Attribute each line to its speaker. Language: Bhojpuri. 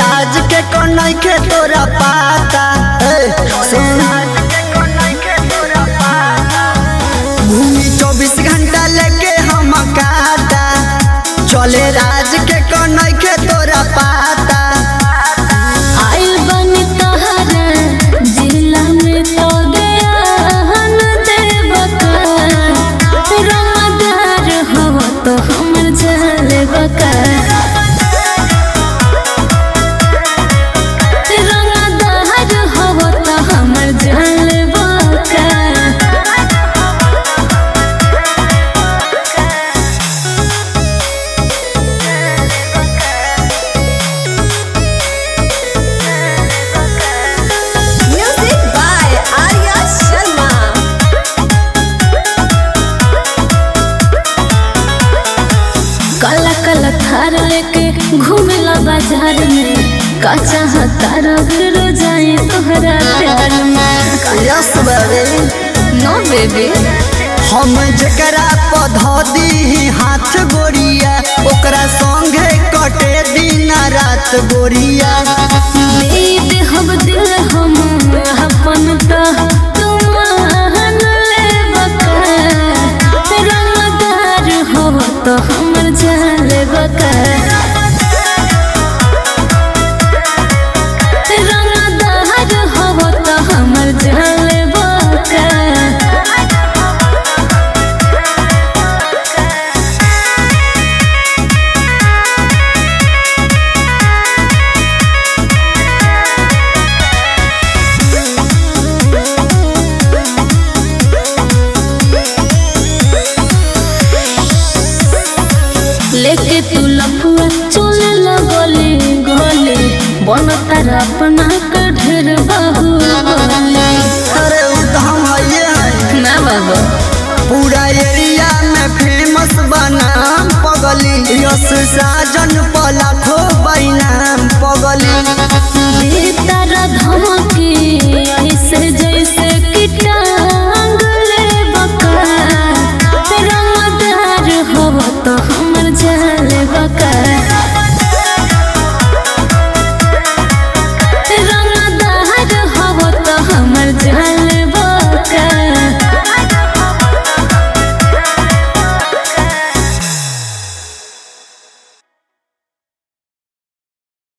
Speaker 1: राज के कन्हई के तोरा पाता ए, सुन भूमि चौबीस घंटा लेके हम काटा चले राज के कन्हई के तोरा पाता
Speaker 2: आइल बनी तहरा जिला में तो गयान देवका रंगदार हो तो हमर जलबका रंगदार हो तो हमर जलबका
Speaker 3: Music by Arya Sharma.
Speaker 2: काला काला थार लेके घूमेला बाजार में का चाहता फिर जाए तोहरा प्यार में
Speaker 1: यस बरे
Speaker 2: नो बेबी
Speaker 1: हम जकरा पौधा दी हाथ गोरिया ओकरा संगे कटे दिन रात गोरिया
Speaker 2: दे दे हम दिल हम अपन तो तुमान ले बका रंगदार हो तो हमर जाले बका रंगदार हो तो हमर जाले बका लेके तू लफुआ चले लगले गले बन तारा अपना के ढेर बाहु
Speaker 1: अरे उधम ये है
Speaker 2: ना बाबा
Speaker 1: पूरा एरिया में फेमस बनाम पगली यस साजन पलाखो बैनाम पगली